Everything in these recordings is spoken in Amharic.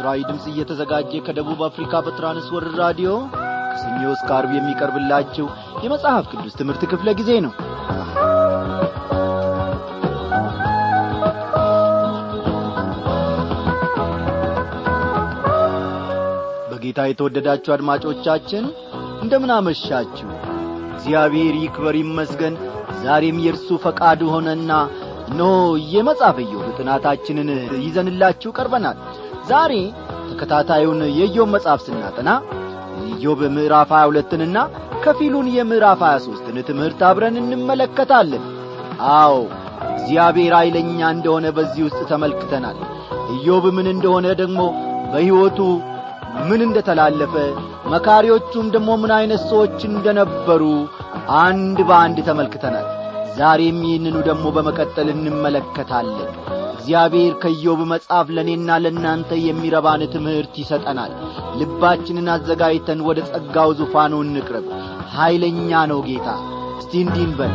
ለምስራዊ ድምፅ እየተዘጋጀ ከደቡብ አፍሪካ በትራንስወርልድ ራዲዮ ከሰኞ እስከ አርብ የሚቀርብላችሁ የመጽሐፍ ቅዱስ ትምህርት ክፍለ ጊዜ ነው በጌታ የተወደዳችሁ አድማጮቻችን እንደምን አመሻችሁ እግዚአብሔር ይክበር ይመስገን ዛሬም የእርሱ ፈቃድ ሆነና ኖ የመጽሐፈ ኢዮብ ጥናታችንን ይዘንላችሁ ቀርበናል ዛሬ ተከታታዩን የኢዮብ መጽሐፍ ስናጠና የኢዮብ ምዕራፍ 22ንና ከፊሉን የምዕራፍ 23ን ትምህርት አብረን እንመለከታለን አዎ እግዚአብሔር ኃይለኛ እንደሆነ በዚህ ውስጥ ተመልክተናል ኢዮብ ምን እንደሆነ ደግሞ በሕይወቱ ምን እንደተላለፈ መካሪዎቹም ደግሞ ምን ዐይነት ሰዎች እንደነበሩ አንድ በአንድ ተመልክተናል ዛሬም ይህንኑ ደግሞ በመቀጠል እንመለከታለን እግዚአብሔር ከኢዮብ መጽሐፍ ለእኔና ለእናንተ የሚረባን ትምህርት ይሰጠናል ልባችንን አዘጋጅተን ወደ ጸጋው ዙፋኑ እንቅረብ ኀይለኛ ነው ጌታ እስቲ እንዲህ እንበል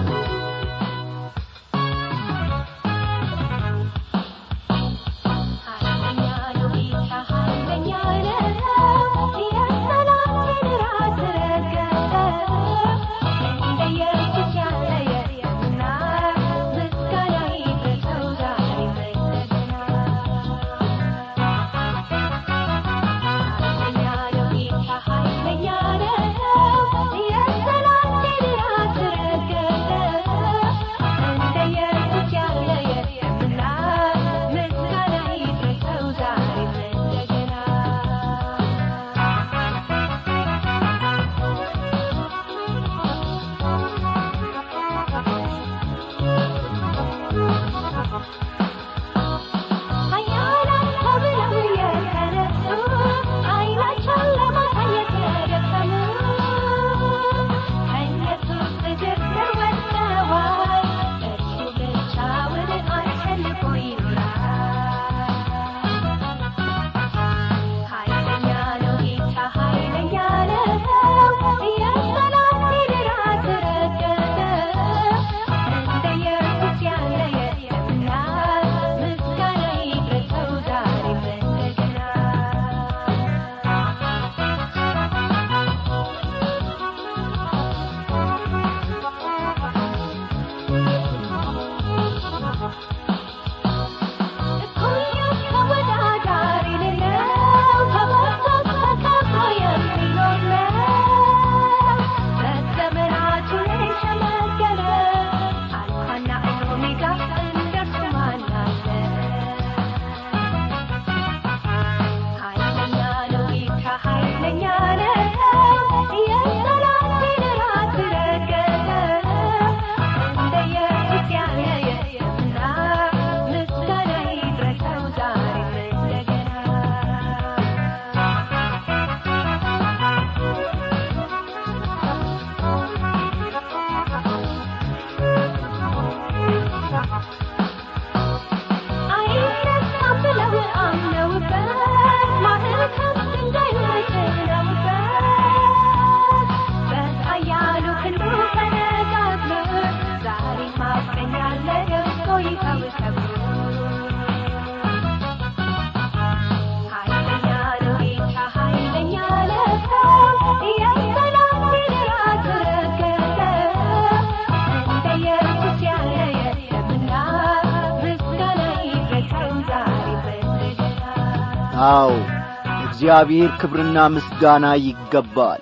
አዎ እግዚአብሔር ክብርና ምስጋና ይገባል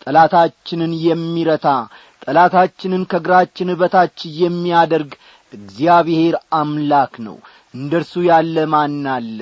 ጠላታችንን የሚረታ ጠላታችንን ከእግራችን በታች የሚያደርግ እግዚአብሔር አምላክ ነው እንደ እርሱ ያለ ማን አለ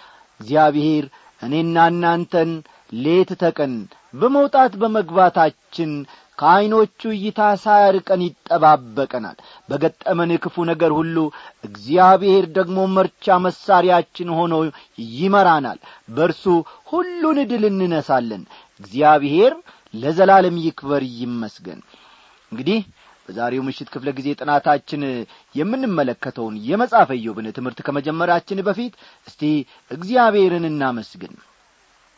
እግዚአብሔር እኔና እናንተን ሌት ተቀን በመውጣት በመግባታችን ከዐይኖቹ እይታ ሳያርቀን ይጠባበቀናል በገጠመን ክፉ ነገር ሁሉ እግዚአብሔር ደግሞ መርቻ መሳሪያችን ሆኖ ይመራናል በእርሱ ሁሉን ድል እንነሳለን እግዚአብሔር ለዘላለም ይክበር ይመስገን እንግዲህ በዛሬው ምሽት ክፍለ ጊዜ ጥናታችን የምንመለከተውን የመጽሐፈ ኢዮብን ትምህርት ከመጀመራችን በፊት እስቲ እግዚአብሔርን እናመስግን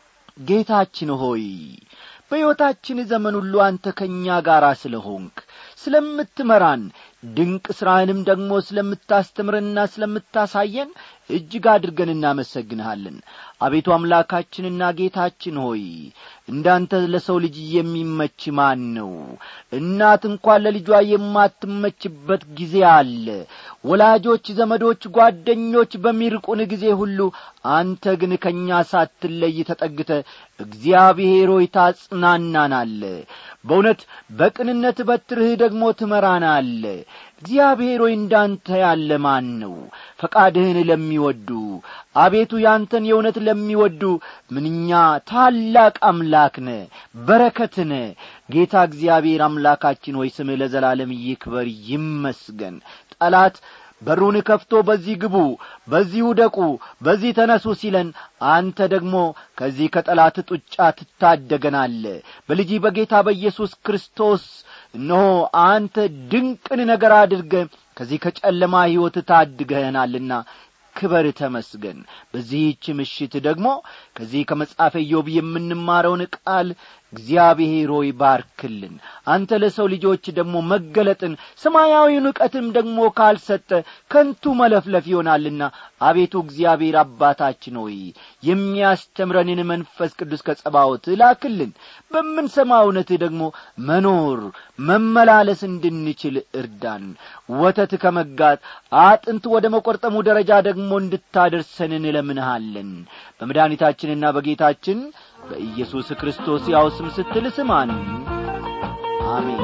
ጌታችን ሆይ በሕይወታችን ዘመን ሁሉ አንተ ከእኛ ጋር ስለ ሆንክ ስለምትመራን ድንቅ ሥራህንም ደግሞ ስለምታስተምረንና ስለምታሳየን እጅግ አድርገን እናመሰግንሃለን አቤቱ አምላካችንና ጌታችን ሆይ እንዳንተ ለሰው ልጅ የሚመች ማን ነው እናት እንኳን ለልጇ የማትመችበት ጊዜ አለ ወላጆች ዘመዶች ጓደኞች በሚርቁን ጊዜ ሁሉ አንተ ግን ከእኛ ሳትለይ ተጠግተ እግዚአብሔር ሆይ ታጽናናናለ በእውነት በቅንነት በትርህ ደግሞ ትመራናለ እግዚአብሔር ሆይ እንዳንተ ያለ ማን ነው ፈቃድህን ለሚወዱ አቤቱ ያንተን የእውነት ለሚወዱ ምንኛ ታላቅ አምላክ ነ በረከትነ ጌታ እግዚአብሔር አምላካችን ሆይ ስምህ ለዘላለም ይክበር ይመስገን ጠላት በሩን ከፍቶ በዚህ ግቡ በዚህ ውደቁ በዚህ ተነሱ ሲለን አንተ ደግሞ ከዚህ ከጠላት ጡጫ ትታደገናለ በልጅ በጌታ በኢየሱስ ክርስቶስ እነሆ አንተ ድንቅን ነገር አድርገ ከዚህ ከጨለማ ሕይወት ታድገህናልና ክበር ተመስገን በዚህች ምሽት ደግሞ ከዚህ ከመጽሐፈ ኢዮብ የምንማረውን ቃል እግዚአብሔር ሆይ ባርክልን አንተ ለሰው ልጆች ደግሞ መገለጥን ሰማያዊውን ዕውቀትም ደግሞ ካልሰጠ ከንቱ መለፍለፍ ይሆናልና አቤቱ እግዚአብሔር አባታችን ሆይ የሚያስተምረንን መንፈስ ቅዱስ ከጸባዖት ላክልን በምንሰማ እውነት ደግሞ መኖር መመላለስ እንድንችል እርዳን ወተት ከመጋት አጥንት ወደ መቈርጠሙ ደረጃ ደግሞ እንድታደርሰን እንለምንሃለን በመድኃኒታችንና በጌታችን በኢየሱስ ክርስቶስ ያው ስም ስትል ስማን አሜን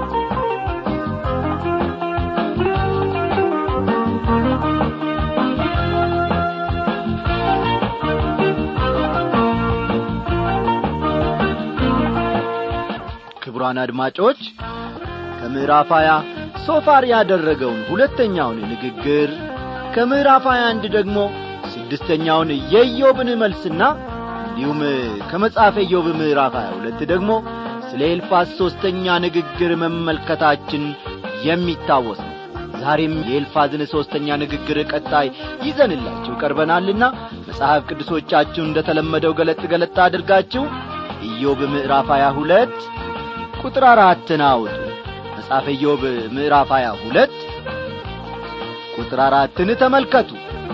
ክቡራን አድማጮች ከምዕራፍ ሀያ ሶፋር ያደረገውን ሁለተኛውን ንግግር ከምዕራፍ ሀያ አንድ ደግሞ ስድስተኛውን የኢዮብን መልስና እንዲሁም ከመጽሐፈ ኢዮብ ምዕራፍ 22 ደግሞ ስለ ኤልፋዝ ሦስተኛ ንግግር መመልከታችን የሚታወስ ነው ዛሬም የኤልፋዝን ሦስተኛ ንግግር ቀጣይ ይዘንላችሁ ቀርበናልና መጽሐፍ ቅዱሶቻችሁ እንደ ተለመደው ገለጥ ገለጥ አድርጋችሁ ኢዮብ ምዕራፍ 22 ቁጥር አራትን አውጡ መጽሐፈ ኢዮብ ምዕራፍ 22 ቁጥር አራትን ተመልከቱ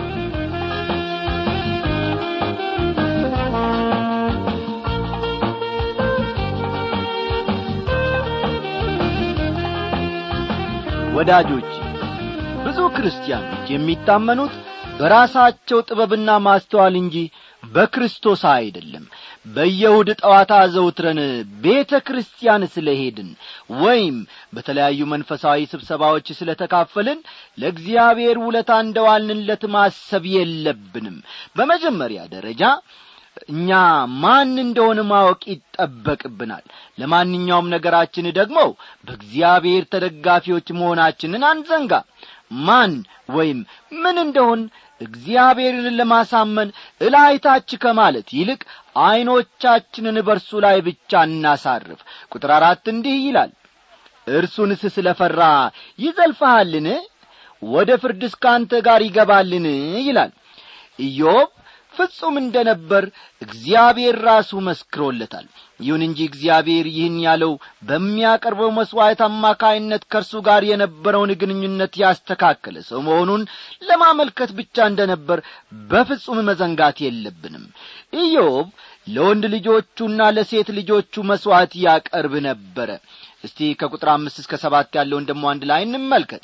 ወዳጆች ብዙ ክርስቲያኖች የሚታመኑት በራሳቸው ጥበብና ማስተዋል እንጂ በክርስቶስ አይደለም በየሁድ ጠዋት አዘውትረን ቤተ ክርስቲያን ስለ ሄድን ወይም በተለያዩ መንፈሳዊ ስብሰባዎች ስለ ተካፈልን ለእግዚአብሔር ውለታ እንደዋልንለት ማሰብ የለብንም በመጀመሪያ ደረጃ እኛ ማን እንደሆነ ማወቅ ይጠበቅብናል ለማንኛውም ነገራችን ደግሞ በእግዚአብሔር ተደጋፊዎች መሆናችንን አንዘንጋ ማን ወይም ምን እንደሆን እግዚአብሔርን ለማሳመን እላይታች ከማለት ይልቅ ዐይኖቻችንን በርሱ ላይ ብቻ እናሳርፍ ቁጥር አራት እንዲህ ይላል እርሱንስ ስለ ፈራ ይዘልፈሃልን ወደ ፍርድስ ከአንተ ጋር ይገባልን ይላል ኢዮብ ፍጹም እንደ ነበር እግዚአብሔር ራሱ መስክሮለታል ይሁን እንጂ እግዚአብሔር ይህን ያለው በሚያቀርበው መሥዋዕት አማካይነት ከእርሱ ጋር የነበረውን ግንኙነት ያስተካከለ ሰው መሆኑን ለማመልከት ብቻ እንደ ነበር በፍጹም መዘንጋት የለብንም ኢዮብ ለወንድ ልጆቹና ለሴት ልጆቹ መሥዋዕት ያቀርብ ነበረ እስቲ ከቁጥር አምስት እስከ ሰባት ያለውን ደሞ አንድ ላይ እንመልከት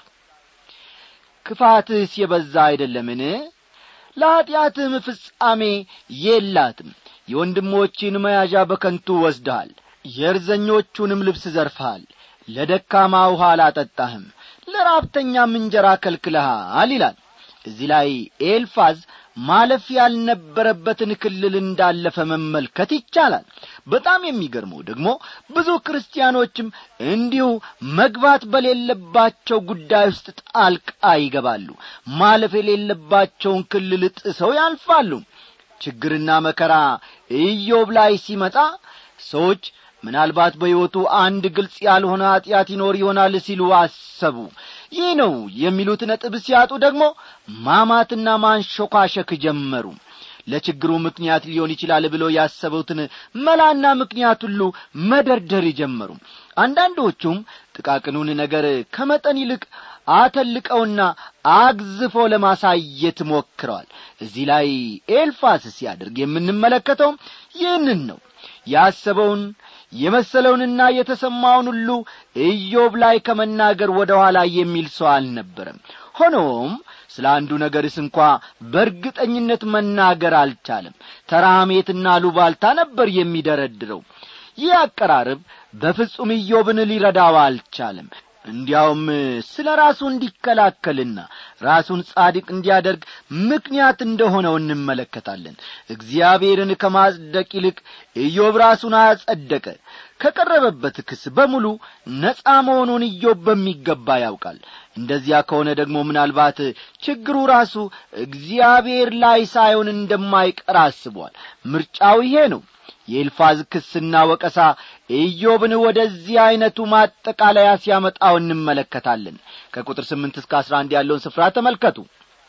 ክፋትህስ የበዛ አይደለምን ለኀጢአትህም ፍጻሜ የላትም የወንድሞችን መያዣ በከንቱ ወስደሃል የእርዘኞቹንም ልብስ ዘርፈሃል ለደካማ ውሃ አላጠጣህም ለራብተኛም እንጀራ ከልክለሃል ይላል እዚህ ላይ ኤልፋዝ ማለፍ ያልነበረበትን ክልል እንዳለፈ መመልከት ይቻላል በጣም የሚገርመው ደግሞ ብዙ ክርስቲያኖችም እንዲሁ መግባት በሌለባቸው ጉዳይ ውስጥ ጣልቃ ይገባሉ ማለፍ የሌለባቸውን ክልል ጥሰው ያልፋሉ ችግርና መከራ ኢዮብ ላይ ሲመጣ ሰዎች ምናልባት በሕይወቱ አንድ ግልጽ ያልሆነ ኀጢአት ይኖር ይሆናል ሲሉ አሰቡ ይህ ነው የሚሉት ነጥብ ሲያጡ ደግሞ ማማትና ማንሾካሸክ ጀመሩ ለችግሩ ምክንያት ሊሆን ይችላል ብሎ ያሰቡትን መላና ምክንያት ሁሉ መደርደር ጀመሩ አንዳንዶቹም ጥቃቅኑን ነገር ከመጠን ይልቅ አተልቀውና አግዝፎ ለማሳየት ሞክረዋል እዚህ ላይ ኤልፋስ ሲያደርግ የምንመለከተው ይህንን ነው ያሰበውን የመሰለውንና የተሰማውን ሁሉ ኢዮብ ላይ ከመናገር ወደ ኋላ የሚል ሰው አልነበረም ሆኖም ስለ አንዱ ነገርስ እንኳ በእርግጠኝነት መናገር አልቻለም ተራሜትና ሉባልታ ነበር የሚደረድረው ይህ አቀራረብ በፍጹም ኢዮብን ሊረዳው አልቻለም እንዲያውም ስለ ራሱ እንዲከላከልና ራሱን ጻድቅ እንዲያደርግ ምክንያት እንደሆነው እንመለከታለን እግዚአብሔርን ከማጽደቅ ይልቅ ኢዮብ ራሱን አጸደቀ ከቀረበበት ክስ በሙሉ ነጻ መሆኑን ኢዮብ በሚገባ ያውቃል እንደዚያ ከሆነ ደግሞ ምናልባት ችግሩ ራሱ እግዚአብሔር ላይ ሳይሆን እንደማይቀር አስቧል ምርጫው ይሄ ነው የኤልፋዝ ክስና ወቀሳ ኢዮብን ወደዚህ ዐይነቱ ማጠቃለያ ሲያመጣው እንመለከታለን ከቁጥር ስምንት እስከ አስራ አንድ ያለውን ስፍራ ተመልከቱ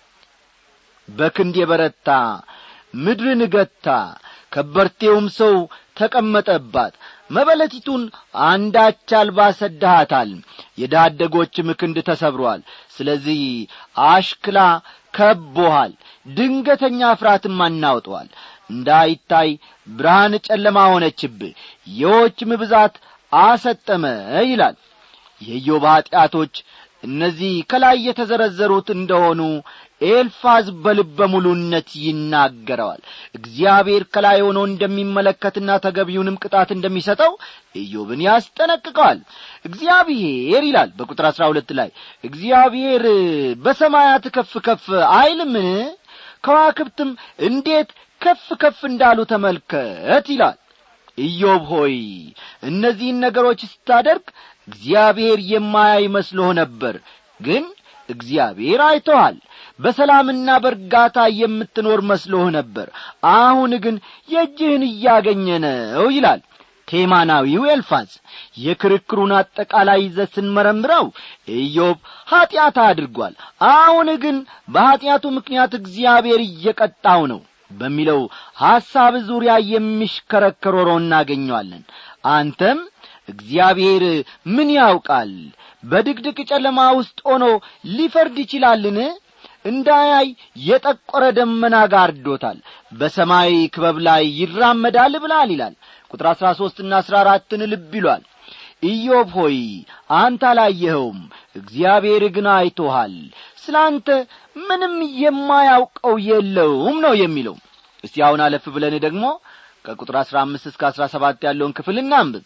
በክንድ የበረታ ምድርን ገታ ከበርቴውም ሰው ተቀመጠባት መበለቲቱን አንዳች አልባ ሰድሃታል የዳደጎችም ክንድ ተሰብሮአል ስለዚህ አሽክላ ከቦሃል ድንገተኛ ፍርሃትም አናውጠዋል እንዳይታይ ብርሃን ጨለማ ሆነችብህ የዎችም ብዛት አሰጠመ ይላል የኢዮብ ኀጢአቶች እነዚህ ከላይ የተዘረዘሩት እንደሆኑ ኤልፋዝ በልበ ሙሉነት ይናገረዋል እግዚአብሔር ከላይ ሆኖ እንደሚመለከትና ተገቢውንም ቅጣት እንደሚሰጠው ኢዮብን ያስጠነቅቀዋል እግዚአብሔር ይላል በቁጥር አሥራ ሁለት ላይ እግዚአብሔር በሰማያት ከፍ ከፍ አይልምን ከዋክብትም እንዴት ከፍ ከፍ እንዳሉ ተመልከት ይላል ኢዮብ ሆይ እነዚህን ነገሮች ስታደርግ እግዚአብሔር የማያይ መስሎህ ነበር ግን እግዚአብሔር አይቶሃል በሰላምና በእርጋታ የምትኖር መስሎህ ነበር አሁን ግን የእጅህን እያገኘ ነው ይላል ቴማናዊው ኤልፋዝ የክርክሩን አጠቃላይ ይዘት ስንመረምረው ኢዮብ ኀጢአት አድርጓል አሁን ግን በኀጢአቱ ምክንያት እግዚአብሔር እየቀጣው ነው በሚለው ሐሳብ ዙሪያ የሚሽከረከር ሆኖ እናገኘዋለን አንተም እግዚአብሔር ምን ያውቃል በድቅድቅ ጨለማ ውስጥ ሆኖ ሊፈርድ ይችላልን እንዳያይ የጠቆረ ደመና ጋርዶታል በሰማይ ክበብ ላይ ይራመዳል ብላል ይላል ቁጥር አሥራ ሦስትና አሥራ አራትን ልብ ይሏል ኢዮብ ሆይ አንተ አላየኸውም እግዚአብሔር ግን አይቶሃል ስለ አንተ ምንም የማያውቀው የለውም ነው የሚለው እስቲ አሁን አለፍ ብለን ደግሞ ከቁጥር አሥራ አምስት እስከ አሥራ ሰባት ያለውን ክፍል እናንብብ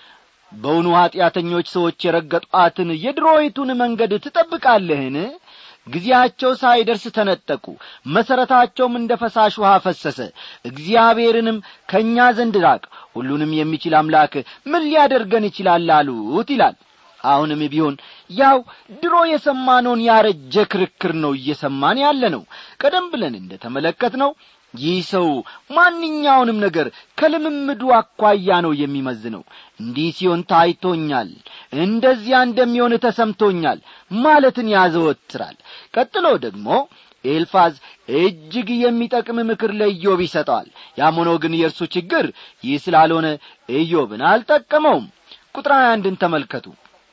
በውኑ ኀጢአተኞች ሰዎች የረገጧትን የድሮይቱን መንገድ ትጠብቃለህን ጊዜያቸው ሳይደርስ ተነጠቁ መሠረታቸውም እንደ ፈሳሽ ውሃ ፈሰሰ እግዚአብሔርንም ከእኛ ዘንድ ራቅ ሁሉንም የሚችል አምላክ ምን ሊያደርገን ይችላል አሉት ይላል አሁንም ቢሆን ያው ድሮ የሰማነውን ያረጀ ክርክር ነው እየሰማን ያለ ነው ቀደም ብለን እንደ ተመለከት ነው ይህ ሰው ማንኛውንም ነገር ከልምምዱ አኳያ ነው የሚመዝነው እንዲህ ሲሆን ታይቶኛል እንደዚያ እንደሚሆን ተሰምቶኛል ማለትን ያዘወትራል ቀጥሎ ደግሞ ኤልፋዝ እጅግ የሚጠቅም ምክር ለኢዮብ ይሰጠዋል ያም ሆኖ ግን የእርሱ ችግር ይህ ስላልሆነ ኢዮብን አልጠቀመውም ቁጥር አንድን ተመልከቱ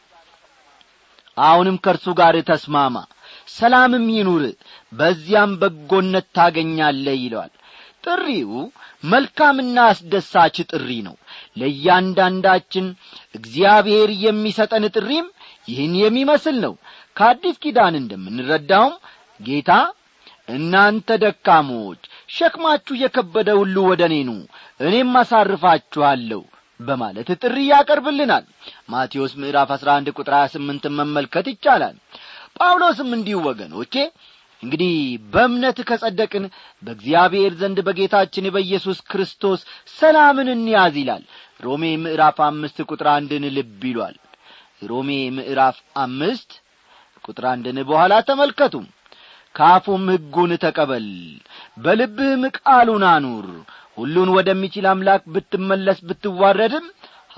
አሁንም ከእርሱ ጋር ተስማማ ሰላምም ይኑር በዚያም በጎነት ታገኛለህ ይለዋል ጥሪው መልካምና አስደሳች ጥሪ ነው ለእያንዳንዳችን እግዚአብሔር የሚሰጠን ጥሪም ይህን የሚመስል ነው ከአዲስ ኪዳን እንደምንረዳውም ጌታ እናንተ ደካሞች ሸክማችሁ የከበደ ሁሉ ወደ እኔ ኑ እኔም አሳርፋችኋለሁ በማለት ጥሪ ያቀርብልናል ማቴዎስ ምዕራፍ አሥራ አንድ ቁጥር ሀያ ስምንትን መመልከት ይቻላል ጳውሎስም እንዲሁ ወገኖቼ እንግዲህ በእምነት ከጸደቅን በእግዚአብሔር ዘንድ በጌታችን በኢየሱስ ክርስቶስ ሰላምን እንያዝ ይላል ሮሜ ምዕራፍ አምስት ቁጥር አንድን ልብ ይሏል ሮሜ ምዕራፍ አምስት ቁጥር አንድን በኋላ ተመልከቱ ካፉም ሕጉን ተቀበል በልብህም ቃሉን አኑር ሁሉን ወደሚችል አምላክ ብትመለስ ብትዋረድም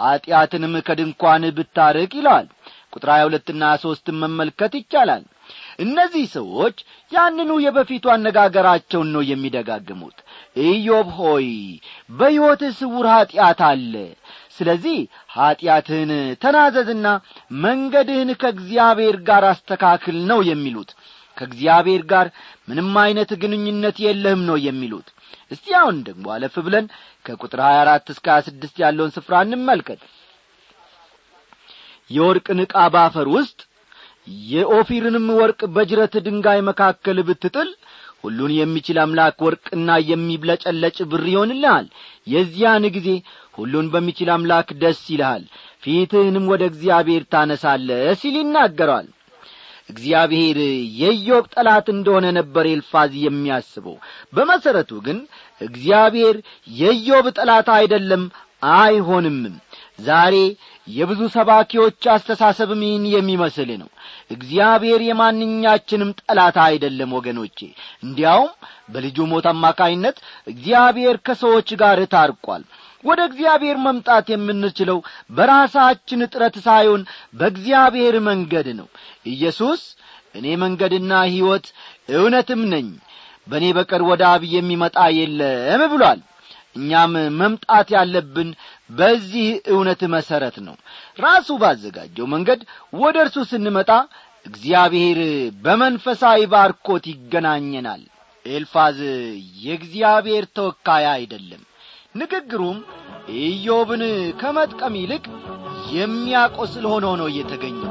ኀጢአትንም ከድንኳን ብታርቅ ይለዋል ቁጥር ሀያ ሁለትና ሦስትን መመልከት ይቻላል እነዚህ ሰዎች ያንኑ የበፊቱ አነጋገራቸውን ነው የሚደጋግሙት ኢዮብ ሆይ በሕይወትህ ስውር ኀጢአት አለ ስለዚህ ኀጢአትህን ተናዘዝና መንገድህን ከእግዚአብሔር ጋር አስተካክል ነው የሚሉት ከእግዚአብሔር ጋር ምንም ዐይነት ግንኙነት የለህም ነው የሚሉት እስቲ አሁን ደግሞ አለፍ ብለን ከቁጥር 24 እስከ 26 ያለውን ስፍራ እንመልከት የወርቅን ዕቃ ባፈር ውስጥ የኦፊርንም ወርቅ በጅረት ድንጋይ መካከል ብትጥል ሁሉን የሚችል አምላክ ወርቅና የሚብለጨለጭ ብር ይሆንልሃል የዚያን ጊዜ ሁሉን በሚችል አምላክ ደስ ይልሃል ፊትህንም ወደ እግዚአብሔር ታነሳለ ሲል ይናገረዋል እግዚአብሔር የኢዮብ ጠላት እንደሆነ ነበር ኤልፋዝ የሚያስበው በመሠረቱ ግን እግዚአብሔር የኢዮብ ጠላት አይደለም አይሆንምም ዛሬ የብዙ ሰባኪዎች አስተሳሰብም ይህን የሚመስል ነው እግዚአብሔር የማንኛችንም ጠላት አይደለም ወገኖቼ እንዲያውም በልጁ ሞት አማካይነት እግዚአብሔር ከሰዎች ጋር ታርቋል ወደ እግዚአብሔር መምጣት የምንችለው በራሳችን ጥረት ሳይሆን በእግዚአብሔር መንገድ ነው ኢየሱስ እኔ መንገድና ሕይወት እውነትም ነኝ በእኔ በቀር ወደ አብ የሚመጣ የለም ብሏል እኛም መምጣት ያለብን በዚህ እውነት መሠረት ነው ራሱ ባዘጋጀው መንገድ ወደ እርሱ ስንመጣ እግዚአብሔር በመንፈሳዊ ባርኮት ይገናኘናል ኤልፋዝ የእግዚአብሔር ተወካይ አይደለም ንግግሩም ኢዮብን ከመጥቀም ይልቅ የሚያቆስል ሆኖ ነው እየተገኘው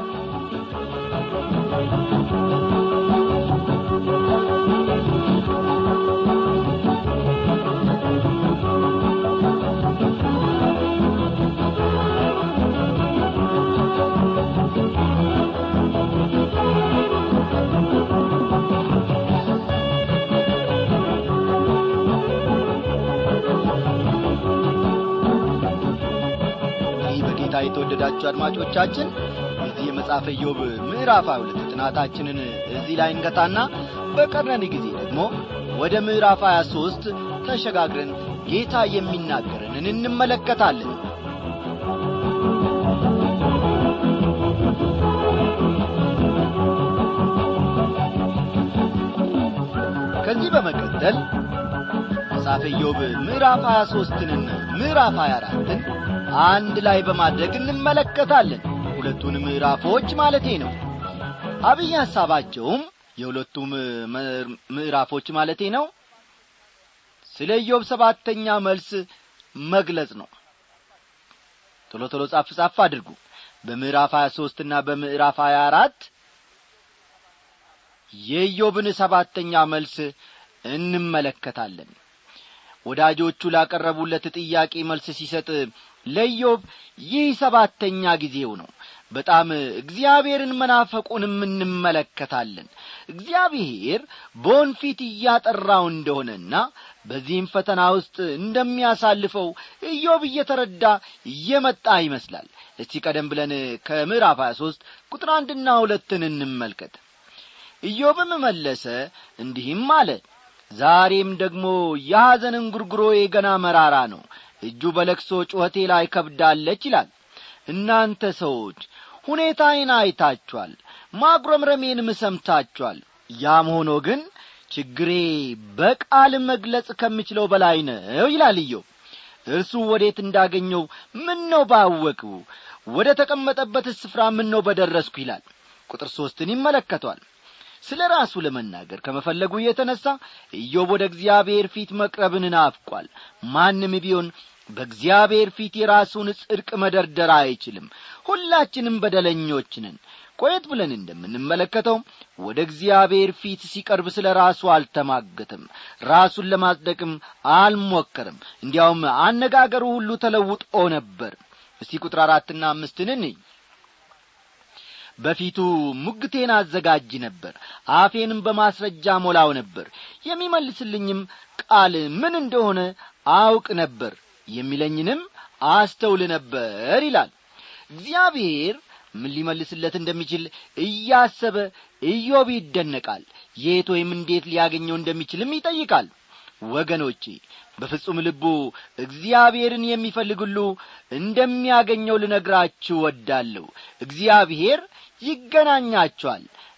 በጌታ የተወደዳችሁ አድማጮቻችን የዚህ የመጽሐፈ ኢዮብ ምዕራፍ ሁለት ጥናታችንን እዚህ ላይ እንገታና በቀረን ጊዜ ደግሞ ወደ ምዕራፍ 23 ተሸጋግረን ጌታ የሚናገረንን እንመለከታለን ከዚህ በመቀጠል መጽሐፈ ኢዮብ ምዕራፍ 23ንና ምዕራፍ 24ን አንድ ላይ በማድረግ እንመለከታለን ሁለቱን ምዕራፎች ማለቴ ነው አብይ ሐሳባቸውም የሁለቱም ምዕራፎች ማለቴ ነው ስለ ኢዮብ ሰባተኛ መልስ መግለጽ ነው ቶሎ ቶሎ ጻፍ ጻፍ አድርጉ በምዕራፍ 23 እና በምዕራፍ 24 የኢዮብን ሰባተኛ መልስ እንመለከታለን ወዳጆቹ ላቀረቡለት ጥያቄ መልስ ሲሰጥ ለኢዮብ ይህ ሰባተኛ ጊዜው ነው በጣም እግዚአብሔርን መናፈቁንም እንመለከታለን እግዚአብሔር በወንፊት እያጠራው እንደሆነና በዚህም ፈተና ውስጥ እንደሚያሳልፈው ኢዮብ እየተረዳ እየመጣ ይመስላል እስቲ ቀደም ብለን ከምዕራፍ 23 ቁጥር አንድና ሁለትን እንመልከት ኢዮብም መለሰ እንዲህም አለ ዛሬም ደግሞ የሐዘን እንጉርጉሮዬ ገና መራራ ነው እጁ በለቅሶ ጩኸቴ ላይ ከብዳለች ይላል እናንተ ሰዎች ሁኔታዬን አይታችኋል ማጉረምረሜንም ሰምታችኋል ያም ሆኖ ግን ችግሬ በቃል መግለጽ ከምችለው በላይ ነው ይላል ኢዮብ እርሱ ወዴት እንዳገኘው ምን ነው ባወቅሁ ወደ ተቀመጠበት ስፍራ ምን ነው በደረስኩ ይላል ቁጥር ሦስትን ይመለከቷል ስለ ራሱ ለመናገር ከመፈለጉ የተነሣ ኢዮብ ወደ እግዚአብሔር ፊት መቅረብን ናፍቋል ማንም ቢሆን በእግዚአብሔር ፊት የራሱን ጽድቅ መደርደር አይችልም ሁላችንም በደለኞች ነን ቆየት ብለን እንደምንመለከተው ወደ እግዚአብሔር ፊት ሲቀርብ ስለ ራሱ አልተማገተም ራሱን ለማጽደቅም አልሞከርም እንዲያውም አነጋገሩ ሁሉ ተለውጦ ነበር እስቲ ቁጥር አራትና አምስትን እንይ በፊቱ ሙግቴን አዘጋጅ ነበር አፌንም በማስረጃ ሞላው ነበር የሚመልስልኝም ቃል ምን እንደሆነ አውቅ ነበር የሚለኝንም አስተውል ነበር ይላል እግዚአብሔር ምን ሊመልስለት እንደሚችል እያሰበ ኢዮብ ይደነቃል የት ወይም እንዴት ሊያገኘው እንደሚችልም ይጠይቃል ወገኖቼ በፍጹም ልቡ እግዚአብሔርን የሚፈልግ ሁሉ እንደሚያገኘው ልነግራችሁ ወዳለሁ እግዚአብሔር ይገናኛቸዋል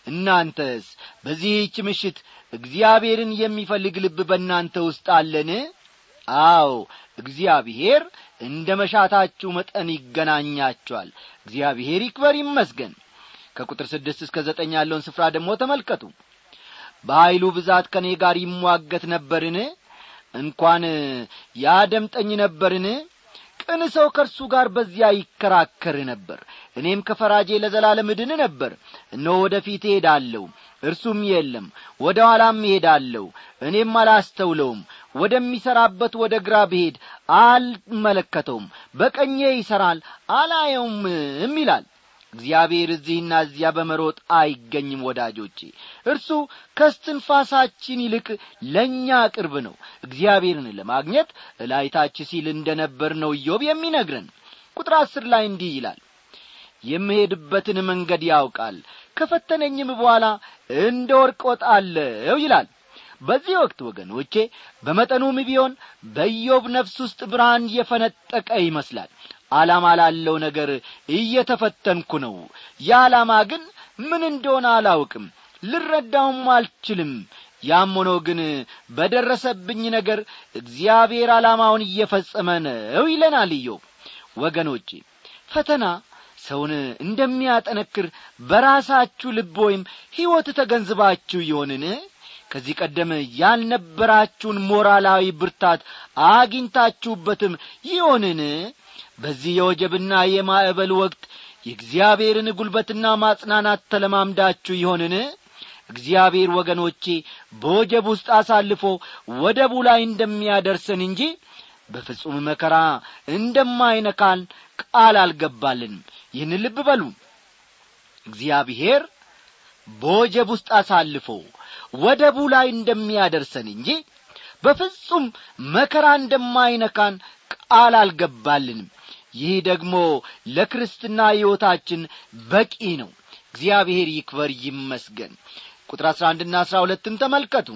እናንተስ በዚህች ምሽት እግዚአብሔርን የሚፈልግ ልብ በእናንተ ውስጥ አለን አዎ እግዚአብሔር እንደ መሻታችሁ መጠን ይገናኛችኋል እግዚአብሔር ይክበር ይመስገን ከቁጥር ስድስት እስከ ዘጠኝ ያለውን ስፍራ ደግሞ ተመልከቱ በኀይሉ ብዛት ከእኔ ጋር ይሟገት ነበርን እንኳን ያደምጠኝ ነበርን ቅን ሰው ከእርሱ ጋር በዚያ ይከራከር ነበር እኔም ከፈራጄ ለዘላለም እድን ነበር እነሆ ወደ ፊት እሄዳለሁ እርሱም የለም ወደ ኋላም እሄዳለሁ እኔም አላስተውለውም ወደሚሠራበት ወደ ግራ ብሄድ አልመለከተውም በቀኜ ይሠራል አላየውምም ይላል እግዚአብሔር እዚህና እዚያ በመሮጥ አይገኝም ወዳጆቼ እርሱ ከስትንፋሳችን ይልቅ ለእኛ ቅርብ ነው እግዚአብሔርን ለማግኘት እላይታች ሲል እንደ ነበር ነው ኢዮብ የሚነግረን ቁጥር አስር ላይ እንዲህ ይላል የምሄድበትን መንገድ ያውቃል ከፈተነኝም በኋላ እንደ ወርቅ ወጣለሁ ይላል በዚህ ወቅት ወገኖቼ በመጠኑም ቢሆን በኢዮብ ነፍስ ውስጥ ብርሃን የፈነጠቀ ይመስላል ዓላማ ላለው ነገር እየተፈተንኩ ነው የዓላማ ግን ምን እንደሆነ አላውቅም ልረዳውም አልችልም ያም ሆኖ ግን በደረሰብኝ ነገር እግዚአብሔር ዓላማውን እየፈጸመ ነው ይለናል ኢዮብ ወገኖቼ ፈተና ሰውን እንደሚያጠነክር በራሳችሁ ልብ ወይም ሕይወት ተገንዝባችሁ ይሆንን ከዚህ ቀደም ያልነበራችሁን ሞራላዊ ብርታት አግኝታችሁበትም ይሆንን በዚህ የወጀብና የማዕበል ወቅት የእግዚአብሔርን ጒልበትና ማጽናናት ተለማምዳችሁ ይሆንን እግዚአብሔር ወገኖቼ በወጀብ ውስጥ አሳልፎ ወደቡ ላይ እንደሚያደርሰን እንጂ በፍጹም መከራ እንደማይነካን ቃል አልገባልንም ይህን ልብ በሉ እግዚአብሔር በወጀብ ውስጥ አሳልፎ ወደቡ ላይ እንደሚያደርሰን እንጂ በፍጹም መከራ እንደማይነካን ቃል አልገባልንም ይህ ደግሞ ለክርስትና ሕይወታችን በቂ ነው እግዚአብሔር ይክበር ይመስገን ቁጥር አሥራ አንድና አሥራ ሁለትን ተመልከቱ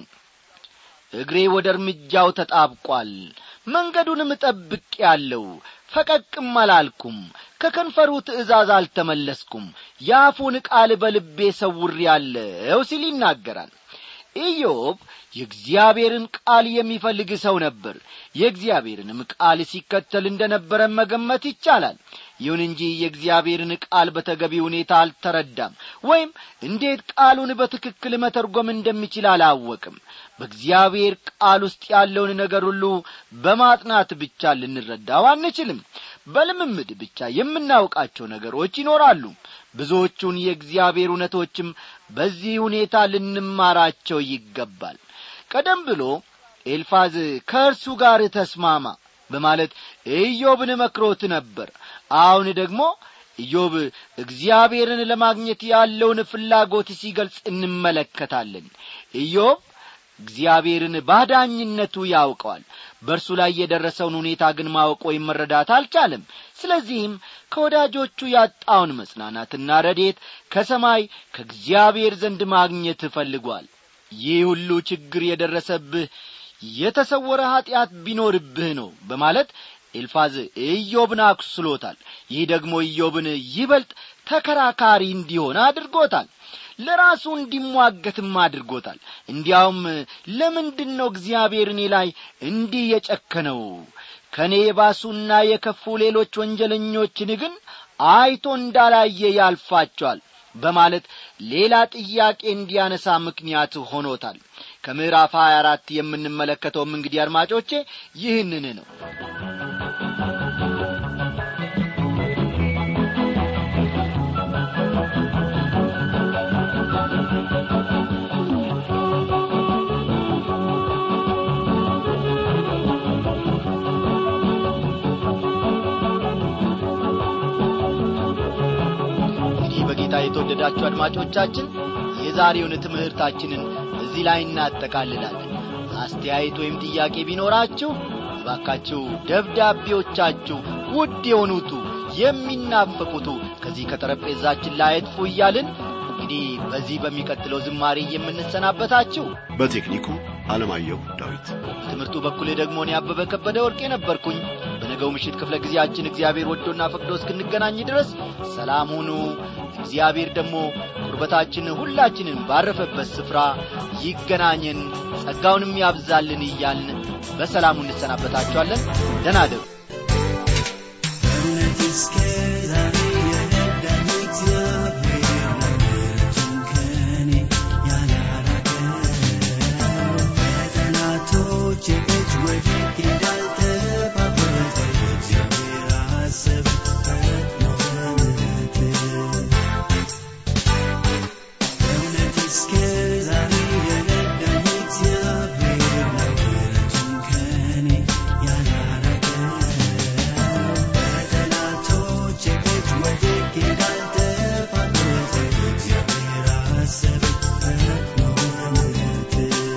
እግሬ ወደ እርምጃው ተጣብቋል መንገዱንም ጠብቅ ያለው ፈቀቅም አላልኩም ከከንፈሩ ትእዛዝ አልተመለስኩም የአፉን ቃል በልቤ ሰውር ያለው ሲል ይናገራል ኢዮብ የእግዚአብሔርን ቃል የሚፈልግ ሰው ነበር የእግዚአብሔርንም ቃል ሲከተል እንደ ነበረ መገመት ይቻላል ይሁን እንጂ የእግዚአብሔርን ቃል በተገቢ ሁኔታ አልተረዳም ወይም እንዴት ቃሉን በትክክል መተርጎም እንደሚችል አላወቅም በእግዚአብሔር ቃል ውስጥ ያለውን ነገር ሁሉ በማጥናት ብቻ ልንረዳው አንችልም በልምምድ ብቻ የምናውቃቸው ነገሮች ይኖራሉ ብዙዎቹን የእግዚአብሔር እውነቶችም በዚህ ሁኔታ ልንማራቸው ይገባል ቀደም ብሎ ኤልፋዝ ከእርሱ ጋር ተስማማ በማለት ኢዮብን መክሮት ነበር አሁን ደግሞ ኢዮብ እግዚአብሔርን ለማግኘት ያለውን ፍላጎት ሲገልጽ እንመለከታለን ኢዮብ እግዚአብሔርን ባዳኝነቱ ያውቀዋል በእርሱ ላይ የደረሰውን ሁኔታ ግን ማወቅ ወይም መረዳት አልቻለም ስለዚህም ከወዳጆቹ ያጣውን መጽናናትና ረዴት ከሰማይ ከእግዚአብሔር ዘንድ ማግኘት እፈልጓል ይህ ሁሉ ችግር የደረሰብህ የተሰወረ ኀጢአት ቢኖርብህ ነው በማለት ኤልፋዝ ኢዮብን አኩስሎታል ይህ ደግሞ ኢዮብን ይበልጥ ተከራካሪ እንዲሆን አድርጎታል ለራሱ እንዲሟገትም አድርጎታል እንዲያውም ለምንድን ነው እግዚአብሔር እኔ ላይ እንዲህ የጨከነው ከእኔ የባሱና የከፉ ሌሎች ወንጀለኞችን ግን አይቶ እንዳላየ ያልፋቸዋል በማለት ሌላ ጥያቄ እንዲያነሳ ምክንያት ሆኖታል ከምዕራፍ 24 የምንመለከተውም እንግዲህ አድማጮቼ ይህንን ነው እንግዲህ በጌታ የተወደዳችሁ አድማጮቻችን የዛሬውን ትምህርታችንን እዚህ ላይ እናጠቃልላለን አስተያየት ወይም ጥያቄ ቢኖራችሁ እባካችሁ ደብዳቤዎቻችሁ ውድ የሆኑቱ የሚናፈቁቱ ከዚህ ከጠረጴዛችን ላይ አጥፉ እያልን እንግዲህ በዚህ በሚቀጥለው ዝማሬ የምንሰናበታችሁ በቴክኒኩ አለማየሁ ዳዊት በትምህርቱ በኩል ደግሞ እኔ አበበ ከበደ ወርቄ ነበርኩኝ በነገው ምሽት ክፍለ ጊዜያችን እግዚአብሔር ወዶና ፈቅዶ እስክንገናኝ ድረስ ሰላም ሁኑ እግዚአብሔር ደግሞ ቁርበታችን ሁላችንን ባረፈበት ስፍራ ይገናኘን ጸጋውንም ያብዛልን እያልን በሰላሙ እንሰናበታችኋለን ደናደሩ እውነት እስከ ዛሬ የረዳኝ እግዚአብሔር ምሕረቱን ከኔ ያላራቀው በጠላቶቼ እጅ ወድቄ እንዳልተባበረ እግዚአብሔር አሰበ ፈጥኖ በምሕረቱ እውነት እስከ ዛሬ የረዳኝ እግዚአብሔር ምሕረቱን ከኔ ያላራቀው በጠላቶቼ እጅ ወድቄ እንዳልተባበረ እግዚአብሔር አሰበ ፈጥኖ በምሕረቱ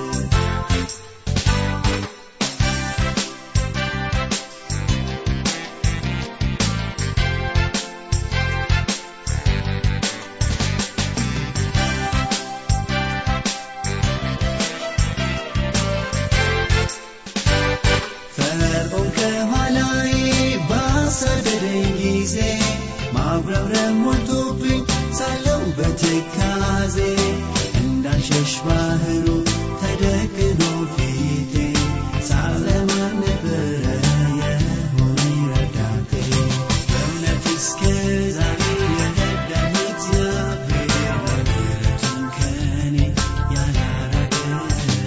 ፈርዖን ከኋላዬ ባሳደደኝ ጊዜ ማጉረምረም ሞልቶብኝ ሳለው በትካዜ እንዳልሸሽ ባህሩ ተደቅኖ ፊቴ ሳለማን ነበረ የሆነኝ ረዳቴ በእውነት እስከ ዛሬ የረዳኝ እግዚአብሔር ምሕረቱን ከኔ ያላራቀው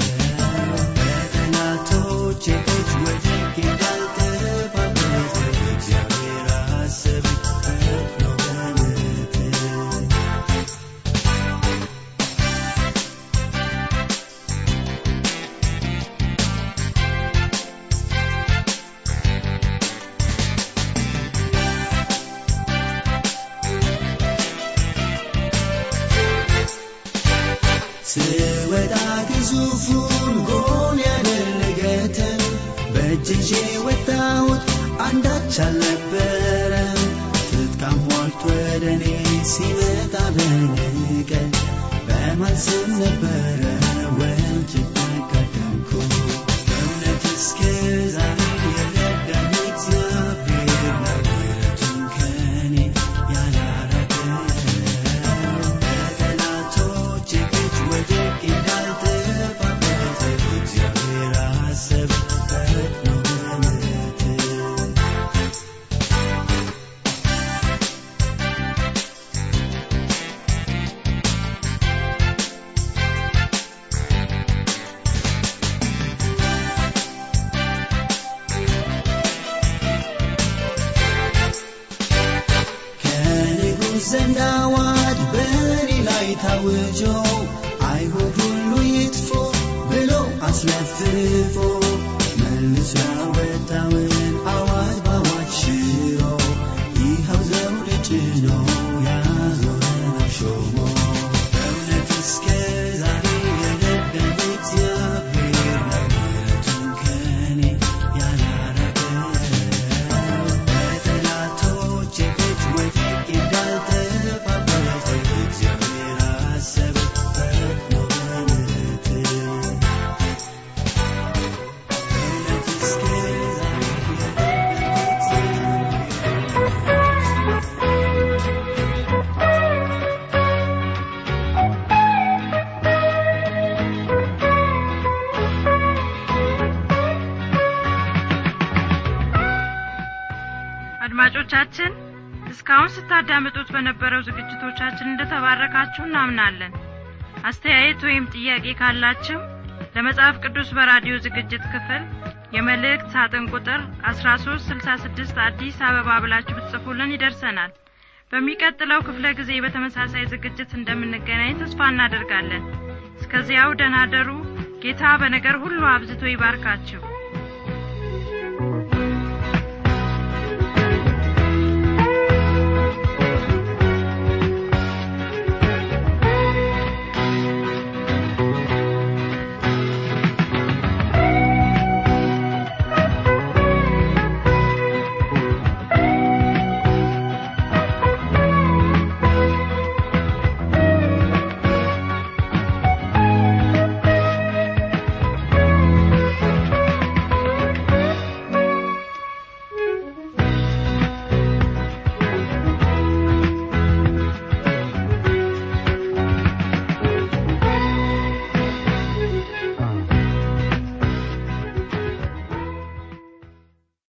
በጠላቶቼ እጅ ወድቄ እንዳልተባበረ እግዚአብሔር አሰበ ፈጥኖ በምሕረቱ ስወጣ ግዙፉን ጎን ያደረገትን በእጅ ይዤ ወጣሁት አንዳች አልነበረም ትጥቃም ሟልቶ ወደ እኔ ሲመጣ በንቀት በማልስም ነበረ ወንጭት ተቀደምኩ በእውነት እስከ ዛሬ የረዳኝ እግዚአብሔር ምሕረቱን ከኔ ያላራቀው በጠላቶቼ እጅ ወድቄ እንዳልተባበረ እግዚአብሔር አሰበ ፈጥኖ በምሕረቱ ከንጉሥ ዘንድ አዋጅ በእኔ ላይ ታውጆ አይሁድ ሁሉ ይጥፉ ብሎ አስለፍፎ መልሶ ያወጣውን አዋጅ በአዋጅ ሽሮ ይኸው ዘውድ ጭኖ ያዞረን ሾሞ በእውነት እስከ ዛሬ የረዳኝ እግዚአብሔር ምሕረቱን ከኔ ያላራቀው በጠላቶቼ እጅ ወድቄ እንዳልተባበረ እግዚአብሔር አሰበ ፈጥኖ በምሕረቱ እውነት እስከ ዛሬ የረዳኝ እግዚአብሔር አድማጮቻችን እስካሁን ስታዳምጡት በነበረው ዝግጅቶቻችን እንደተባረካችሁ እናምናለን አስተያየት ወይም ጥያቄ ካላችሁ ለመጽሐፍ ቅዱስ በራዲዮ ዝግጅት ክፍል የመልእክት ሳጥን ቁጥር 1366 አዲስ አበባ ብላችሁ ብትጽፉልን ይደርሰናል በሚቀጥለው ክፍለ ጊዜ በተመሳሳይ ዝግጅት እንደምንገናኝ ተስፋ እናደርጋለን እስከዚያው ደናደሩ ጌታ በነገር ሁሉ አብዝቶ ይባርካችሁ